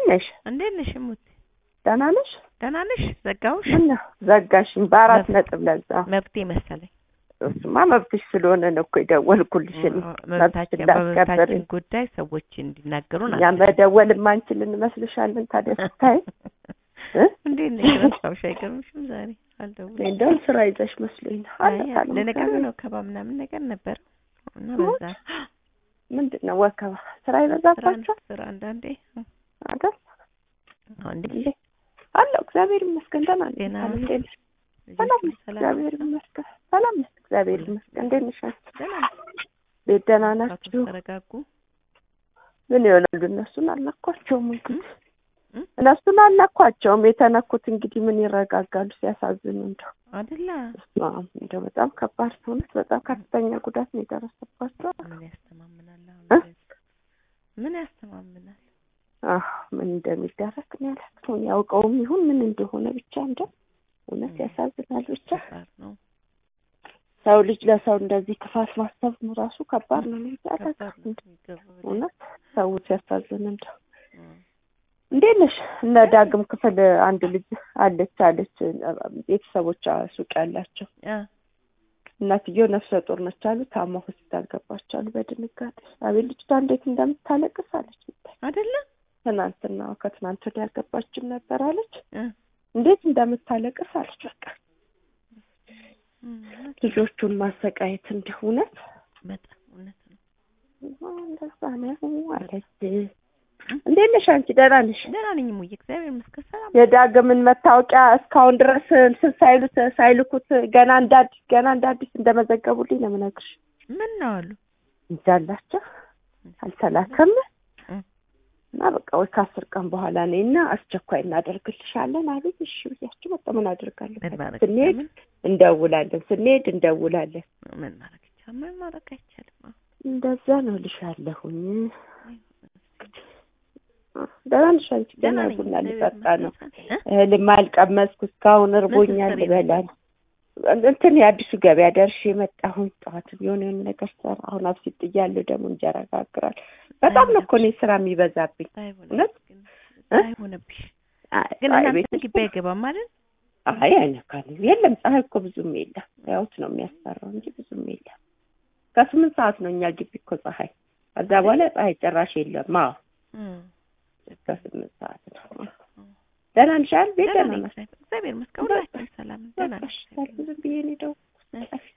ነሽ? እንዴት ነሽ እሙት? ደህና ነሽ? ደህና ነሽ? ዘጋሁሽ? ምነው ዘጋሽኝ? በአራት መብት- ነጥብ ለዛ። መብቴ መሰለኝ። እሱማ መብትሽ ስለሆነ ነው እኮ የደወልኩልሽ። እኔ መብታችን መብትሽን ላስከብር በመብታችን ጉዳይ ሰዎች እንዲናገሩን እኛ መደወል የማንችል እንመስልሻለን? ታዲያ ስታይ እ? እንዴት ነሽ? ረሳሁሽ አይገርምሽም? ዛሬ እኔ አልደውልም። እንደውም ስራ ይዘሽ መስሎኝ ነው። አይ፣ አለታለሁ ለነገሩ ነው ከባ ምናምን ነገር ነበር እና በዛ ምንድን ነው ወከባ? ስራ ስራ ይበዛባቸው ስራ አንዳንዴ አይደል? አሁን እንዴ እንዴ አለሁ። እግዚአብሔር ይመስገን ደህና ነኝ። ጤና ሰላም እንዴት ነሽ? ሰላም ነኝ። ሰላም እግዚአብሔር ይመስገን ሰላም ነኝ። እግዚአብሔር ይመስገን። እንዴት ነሽ አንቺ? ደህና ቤት ደህና አቶ ናችሁ? ተረጋጉ። ምን ይሆናሉ? እነሱን አላኳቸውም እንግዲህ እ? እነሱን አላኳቸውም። የተነኩት እንግዲህ ምን ይረጋጋሉ? ሲያሳዝኑ እንደው አይደለ በስመ አብ፣ እንደው በጣም ከባድ እውነት፣ በጣም ከፍተኛ ጉዳት ነው የደረሰባቸው። ምን ያስተማምናል? እ? አሁን ምን ያስተማምናል? አህ ምን እንደሚደረግ እኔ አላውቅም። ያውቀውም ይሁን ምን እንደሆነ ብቻ እንደው እውነት እ። ያሳዝናል። ብቻ ከባድ ነው። ሰው ልጅ ለሰው እንደዚህ ክፋት ማሰብ ራሱ ከባድ ነው። እኔ ከባድ አላውቅም። ነው። ይገባል። እውነት ሰው ሲያሳዝን እንደው እ። እንዴት ነሽ? እነ ዳግም ክፍል አንድ ልጅ አለች አለች ቤተሰቦቿ ሱቅ ያላቸው አ እናትየው ነፍሰ ጡር ነች አሉ። ታማ ሆስፒታል ገባች አሉ በድንጋጤ። አቤት ልጅቷ እንዴት እንደምታለቅስ አለች። አይደለ ትናንትና ከትናንት ወዲያ አልገባችም ነበር አለች። እ። እንዴት እንደምታለቅስ አለች። በቃ እ። ልጆቹን ማሰቃየት እንዲህ እውነት በጣም እውነት ነው። እንደዛ ነው አለች። እንዴት ነሽ አንቺ? ደህና ነሽ? ደህና ነኝ ሙዬ፣ እግዚአብሔር ይመስገን ሰላም። የዳግምን መታወቂያ እስካሁን ድረስ እንትን ሳይሉት ሳይልኩት ገና እንደ አዲስ ገና እንደ አዲስ እንደመዘገቡልኝ ነው የምነግርሽ። ምን ነው አሉ? እንጃላቸው አልተላከም እ። እና በቃ ወይ ከአስር ቀን በኋላ ነኝ እና አስቸኳይ እናደርግልሻለን አሉኝ። እሺ ብያቸው መጣሁ። ምን አደርጋለሁ? ምን ማድረግ ስንሄድ ይቻላል? እንደውላለን፣ ስንሄድ እንደውላለን። ምን ማድረግ ይቻላል? ምን ማድረግ አይቻልም። አዎ። እንደዛ ነው ልሻለሁኝ። ደህና ነሽ አንቺ? ደህና ገና ነኝ፣ ቡና እግዚአብሔር ልጠጣ ነው። ይመስገን። እ? እህልም አልቀመስኩ እስካሁን እርቦኛል። ስትሰሪ ልበላል እንትን የአዲሱ ገበያ ደርሼ መጣሁኝ። ጠዋት የሆነ የሆነ ነገር ሰራ። አሁን አብሲት ጥያለሁ። ደግሞ እንጀራ ጋግራል። በጣም ነው እኮ እኔ ስራ የሚበዛብኝ። አይሆንም እውነት? ግን እ? አይሆንብሽ። አይ ግን አይ እናንተ ቤት ግቢ አይገባም አይደል? አይ አይነካንም። የለም ፀሐይ እኮ ብዙም የለም። ያውት ነው የሚያስፈራው እንጂ ብዙም የለም። ከስምንት ሰዓት ነው እኛ ግቢ እኮ ፀሐይ። ከዛ በኋላ ፀሐይ ጭራሽ የለም። አዎ እ። እስከ ስምንት ሰዓት ነው። ደህና ነሽ አይደል? ቤት ደህና ደህና ነኝ፣ ናት። እግዚአብሔር ይመስገን። ሁላችንም ሰላም ነን፣ ደህና ነን። በቃ እሺ፣ ዝም ብዬ ነው የደወልኩት። እሺ።